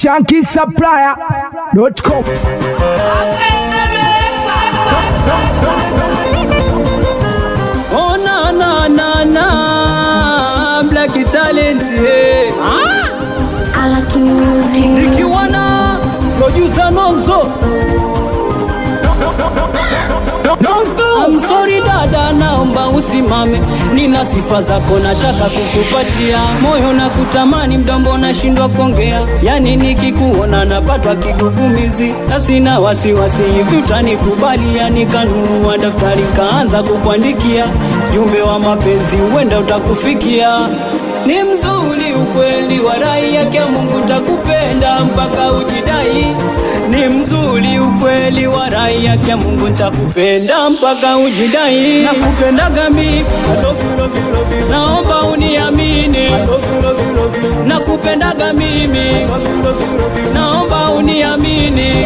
shankisupplier.com. Oh na na na na Black talent eh. I like music. Nikiwa na producer Nonzo Nonzo I'm sorry dada, naomba usimame, nina sifa zako nataka kukupatia, moyo na kutamani, mdombo nashindwa kuongea, yani nikikuona napatwa kigugumizi, na sina wasiwasi hivi utanikubali, yani kanunua daftari kaanza kukuandikia, jumbe wa mapenzi huenda utakufikia ni mzuri ukweli wa rai yake Mungu takupenda mpaka ujidai. Ni mzuri ukweli wa rai yake Mungu takupenda mpaka ujidai. Nakupendaga mimi, I love you, love you, love you. naomba uniamini. I love you, love you, love you. Nakupendaga mimi, love you, love you, love you. naomba uniamini.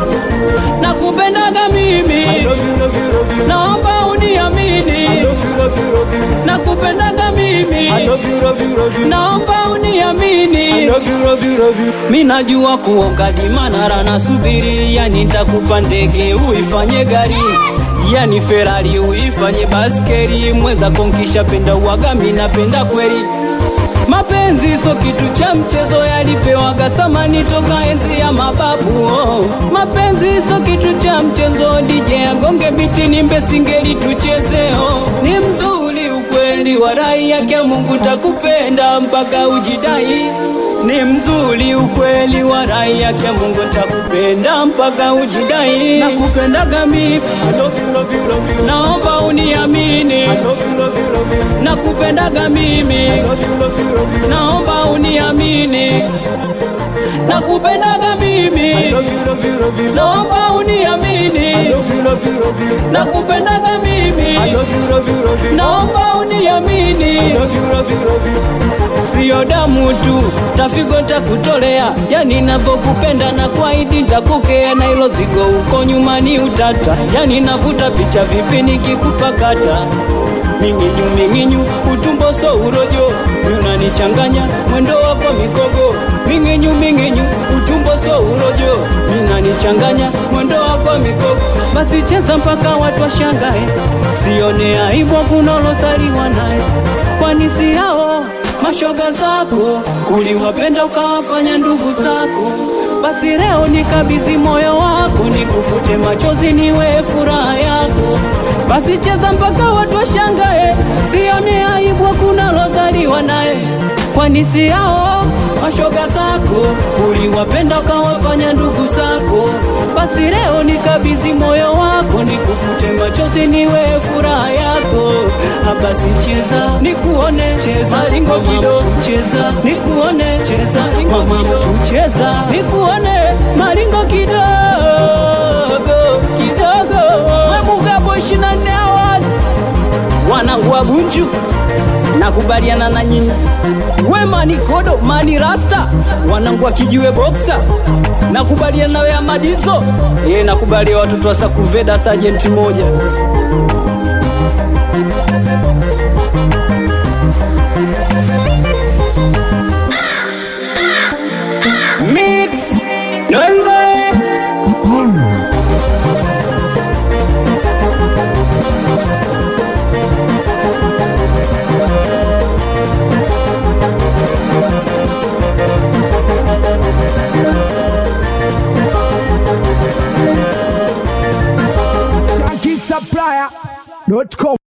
Nakupendaga mimi, I love you, love you, love you. naomba uniamini. I love you, love you, love you. Nakupendaga mimi, I love you, love you, love you. naomba uniamini. I love you, love you, love you. Mi najua kuoga dimanara nasubiri, yani nitakupa ndege uifanye gari yani Ferrari uifanye baskeri, mweza konkisha penda uwaga, mi napenda kweli Mapenzi so kitu cha mchezo, yalipewaga samani toka enzi ya mababu. Oh. Mapenzi so kitu cha mchezo, DJ agonge biti nimbe singeli tucheze. Oh. Ni mzuri ukweli wa rai yake Mungu takupenda mpaka ujidai. Ni mzuri ukweli wa rai yake Mungu takupenda mpaka ujidai. Nakupendaga mimi, I love you, love you, love you. naomba uniamini. I love you, love you, love you. Nakupendaga mimi, I love you, love you, love you. naomba uniamini. Nakupendaga mimi, I love you, love you, love you. naomba uniamini. I love you, love you, love you. Nakupendaga mimi, I love you, love you, love you. naomba uniamini. I love you, love you, love you. Sio damu tu, tafigo ntakutolea, yani navyokupenda na kwaidi ntakukea, na ilo zigo uko nyuma ni utata, yani navuta picha vipi nikikupakata minginyu minginyu, utumbo so urojo, unanichanganya mwendo wako mikogo, minginyu minginyu, utumbo so urojo, unanichanganya mwendo wako mikogo, basi cheza mpaka watu washangae, sione aibu kunalozaliwa naye, kwani si hao mashoga zako uliwapenda ukawafanya ndugu zako, basi leo nikabidhi moyo wako, nikufute machozi, niwe furaha yako. Basi cheza mpaka watu washangae, sione aibu kunalozaliwa naye, kwani si hao mashoga zako uliwapenda ukawafanya ndugu zako. Basi leo nikabidhi moyo wako, nikufute machozi, niwe furaha yako. Basi cheza nikuone, cheza lingo kido, cheza nikuone, cheza lingo kido, cheza nikuone malingo kidogo kidogo. Wemugabo 24 hours wanangu wa Bunju, nakubaliana na nyinyi. We mani kodo mani rasta, wanangu wa kijiwe boxa, nakubaliana nawe Amadizo, ye nakubalia watoto wa Sakuveda sajenti moja Mix Nonze shankisupplier.com.